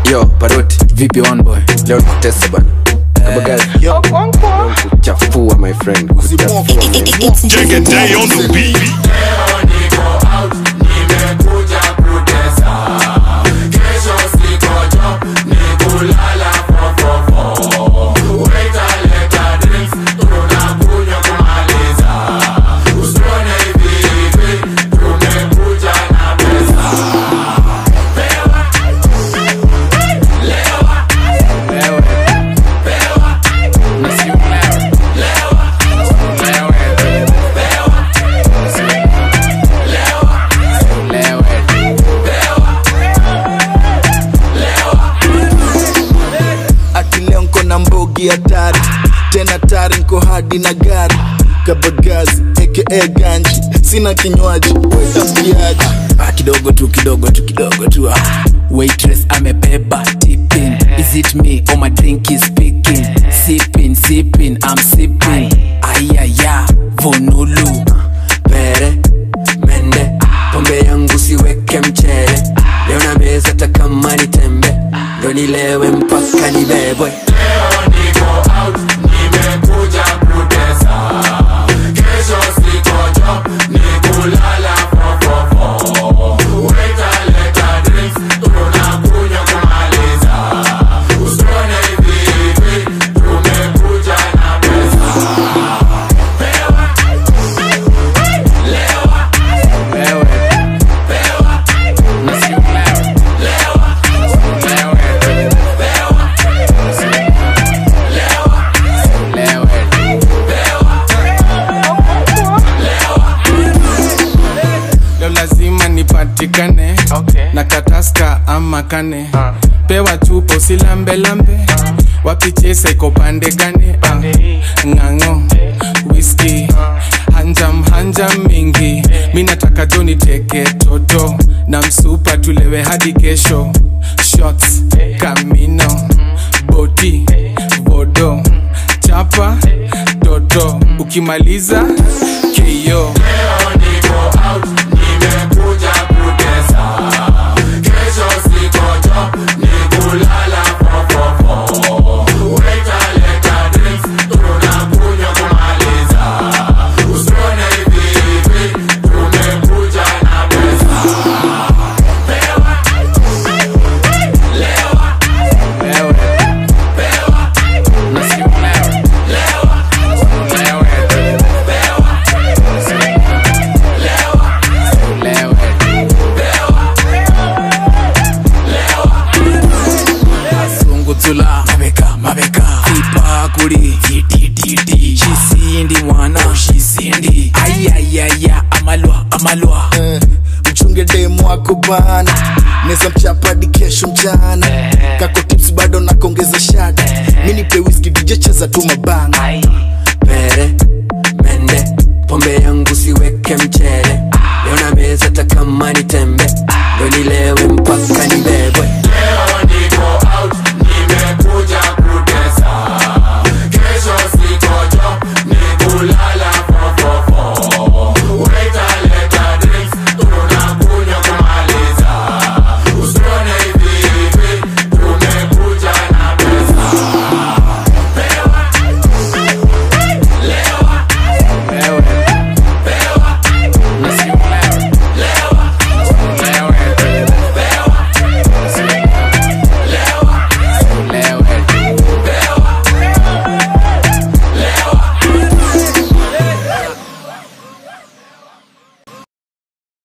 yo paroti vipi one boy leo nikutesa bana kabagazi kuchafua my friend kuchafua my Jigga day on the beat. ati leo nko na mbogi hatari tena tari nko hadi na gari kabagazi aka ganji sina kinywaji wetambiaji ah, kidogo tu kidogo tu kidogo tu ah. waitress amebeba tipping is it me or my drink is speaking sipping sipping i'm sipping ayaya vonulu pere mende pombe yangu siweke mchele leo na meza takama ni tembe ndo nilewe mpaka nibebwe leo lazima nipatikane okay. na kataska ama kane uh. pewa chupa usilambelambe uh. wapichesa iko pande gane uh. ng'ang'o whisky uh. hanjam hanjam mingi mi nataka jo niteke toto na msupa tulewe hadi kesho shots kamino boti bodo chapa toto ukimaliza keyo sunguzula mabeka mabeka ipakuli titititi shisindi mwana shisindi ayayaya amalwa amalwa Eh, mchunge demu wako bana neza mchapadi kesho mchana kako tips bado nakongeza shada mi nipe whisky dj cheza tu mabanga pere mende pombe yangu siweke mchele leo na meza takama ni tembe ndo nilewe mpaka nibebwe